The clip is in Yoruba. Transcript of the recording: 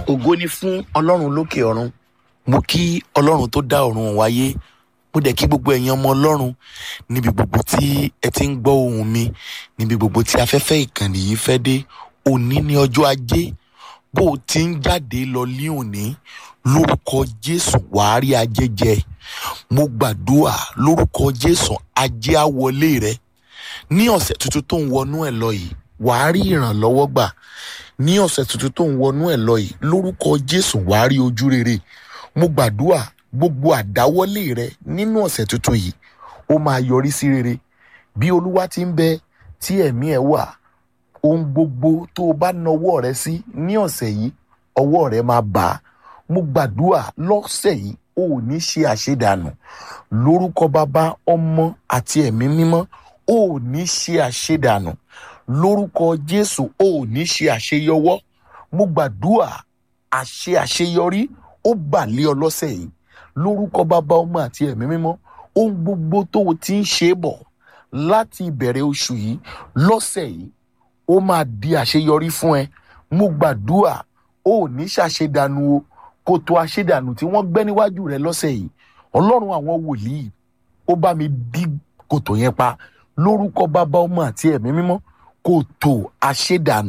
ògo ni fún ọlọ́run lókè ọ̀run mo kí ọlọ́run tó dá ọ̀run wáyé mo dẹ̀ kí gbogbo ẹ̀yin ọmọ ọlọ́run níbi gbogbo tí ẹ ti ń gbọ́ ohùn mi níbi gbogbo tí afẹ́fẹ́ ìkànnì yìí fẹ́ dé òní ní ọjọ́ ajé bó o ti ń jáde lọ ní òní lórúkọ jésù wàá rí ajé jẹ mo gbàdúrà lórúkọ jésù ajé á wọlé rẹ ní ọ̀sẹ̀ tuntun tó ń wọnú ẹ̀ lọ yìí wàá rí ìrànlọ́wọ́ gbà ní ọ̀sẹ̀ tuntun tó ń wọnú ẹ̀ lọ yìí lórúkọ jésù wàá rí ojú rere mo gbàdúrà gbogbo àdáwọ́lé rẹ nínú ọ̀sẹ̀ tuntun yìí ó máa yọrí sí rere bí olúwa ti ń bẹ tí ẹ̀mí ẹ̀ wà ohun gbogbo tó o bá nawọ́ rẹ sí ní ọ̀sẹ̀ yìí ọwọ́ rẹ máa bà á mo gbàdúrà lọ́sẹ̀ yìí o ò ní ṣe àṣedànù lórúkọ bàbá ọmọ àti ẹ̀mí mímọ́ o ò ní ṣe àṣedànù lórúkọ jésù o ò ní ṣe àṣeyọwọ́ mo gbàdúrà àṣe àṣeyọrí ó bà lé ọ lọ́sẹ̀ yìí lórúkọ bàbá ọmọ àti ẹ̀mí mímọ́ ohun gbogbo tó o ti ń ṣe é bọ̀ láti ìbẹ̀rẹ̀ oṣù yìí lọ́sẹ̀ yìí ó máa di àṣeyọrí fún ẹ mo gbàdúrà o ò ní ṣàṣedànù o kòtò àṣedànù tí wọ́n gbẹ́ níwájú rẹ lọ́sẹ̀ yìí ọlọ́run àwọn wòlíì ó bá mi dí kòtò yẹn pa lórúkọ bàbá ọmọ àti ẹ̀mí mímọ́ kòtò àṣedànù